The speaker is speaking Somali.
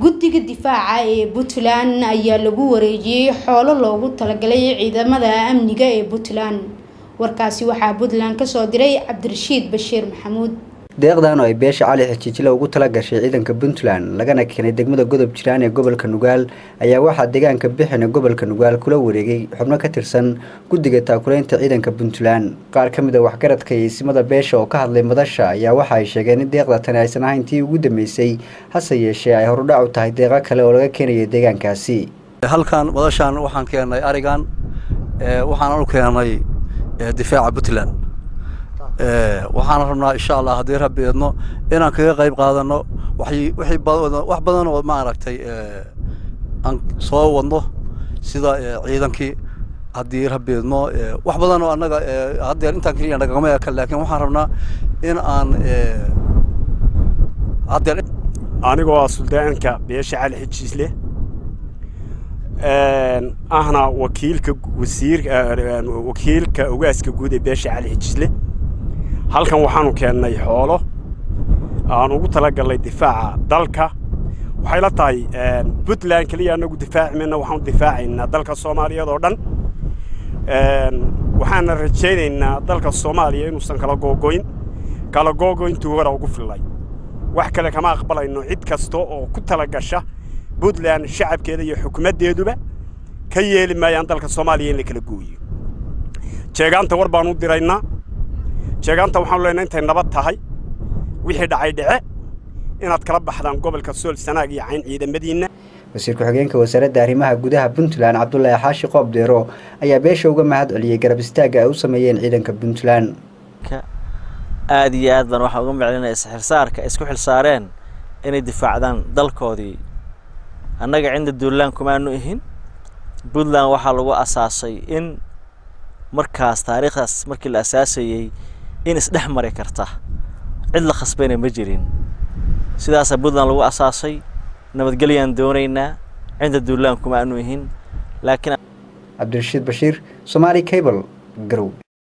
guddiga difaaca ee puntland ayaa lagu wareejiyey xoolo loogu talagalay ciidamada amniga ee puntland warkaasi waxaa puntland kasoo diray cabdirashiid bashiir maxamuud deeqdan oo ay beesha cali xijiijile ugu tala gashay ciidanka puntland lagana keenay degmada godob jiraan ee gobolka nugaal ayaa waxaa deegaanka bixina gobolka nugaal kula wareegay xubno ka tirsan guddiga taakuleynta ciidanka puntland qaar ka mid a waxgaradka iyo isimada beesha oo ka hadlay madasha ayaa waxa ay sheegeen in deeqda tani aysan ahayn tii ugu dambeysay hase yeeshee ay horudhac u tahay deeqo kale oo laga keenayo deegaankaasi halkan madashaan waxaan keenay arigan waxaan u keenay difaaca puntland waxaan rabnaa insha allah haddii rabbi idno inaan kaga qayb qaadano wax badan oo maaragtay aan soo wadno sida ciidankii haddii rabbi idno wax badan oo annaga haddeer intaan keliya nagagama eka laakiin waxaan rabnaa in aan haddeer anigoo ah suldaanka beesha cali xijiisle ahna wakiilka wasiir wakiilka ogaaska guud ee beesha cali xijiisle halkan waxaanu keennay xoolo aan ugu talagalnay difaaca dalka waxay la tahay puntland keliya anagu difaaci mayna waxaanu difaacaynaa dalka soomaaliyeed oo dhan waxaana rajaynaynaa dalka soomaaliya inuusan kala googoyn kala googoyntuu hora ugu fillay wax kale kama aqbalayno cid kasta oo ku tala gasha puntland shacabkeeda iyo xukumaddeeduba ka yeeli maayaan dalka soomaaliya in la kala gooyo jeegaanta war baan u diraynaa jeegaanta waxaanu leenahay intay nabad tahay wixii dhacay dhece inaad kala baxdaan gobolka sool sanaag iyo cayn ciidamadiinna wasiir ku-xigeenka wasaaradda arrimaha gudaha puntland cabdulaahi xaashi qoob deero ayaa beesha uga mahad celiyey garab istaagga ay u sameeyeen ciidanka puntland aada iyo aad baan waxaan uga miclinaya isxilsaarka isku xilsaareen inay difaacdaan dalkoodii annaga cinda duulaan kumaanu ihin puntland waxaa lagu asaasay in markaas taariikhdaas markii la asaasayey in isdhex mari karta cid la khasbayna ma jirin sidaasaa puntland lagu asaasay nabadgelyaan doonaynaa cinda duulaan kuma aanu ihin laakiin cabdirashiid bashiir somaali cable garow